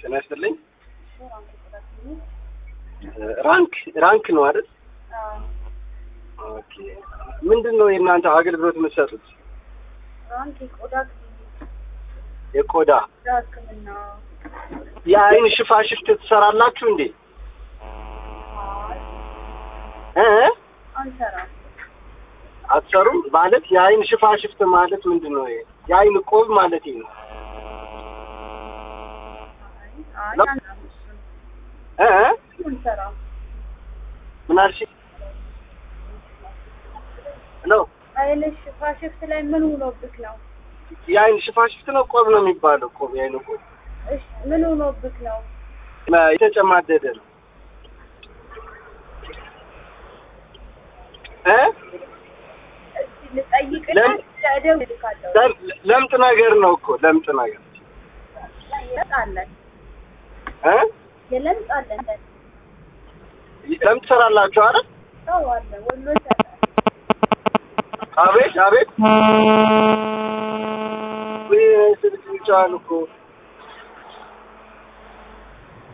ጤና ይስጥልኝ። ራንክ ራንክ ነው አይደል? ኦኬ። ምንድን ነው የእናንተ አገልግሎት የምትሰጡት? ራንክ የቆዳ ክሊኒክ የቆዳ ቆዳ ሕክምና የአይን ሽፋሽፍት ትሰራላችሁ እንዴ? እ አንሰራም። አትሰሩም? ማለት የአይን ሽፋሽፍት ማለት ምንድን ነው? የአይን ቆብ ማለት ነው። አይ ለ- አንሰራም። እሱን እ አንሰራም። ምን አልሽ? ሄሎ አይን ሽፋሽፍት ላይ ምን ሆኖብክ ነው? የአይን ሽፋሽፍት ነው ቆብ ነው የሚባለው? ቆብ የአይን ቆብ እሺ ምን ሆኖብክ ነው? መ- የተጨማደደ ነው እ እስቲ ልጠይቅና ለም- እደውልልካለሁ። ለም- ለምጥ ነገር ነው እኮ ለምጥ ነገር የለምጽ አለን እ የለምጽ አለን ለምጥ ትሰራላችሁ አይደል? ሰው አለ ወሎ ይሰራል። አቤት አቤት ወይ ስልክ ይጫን እኮ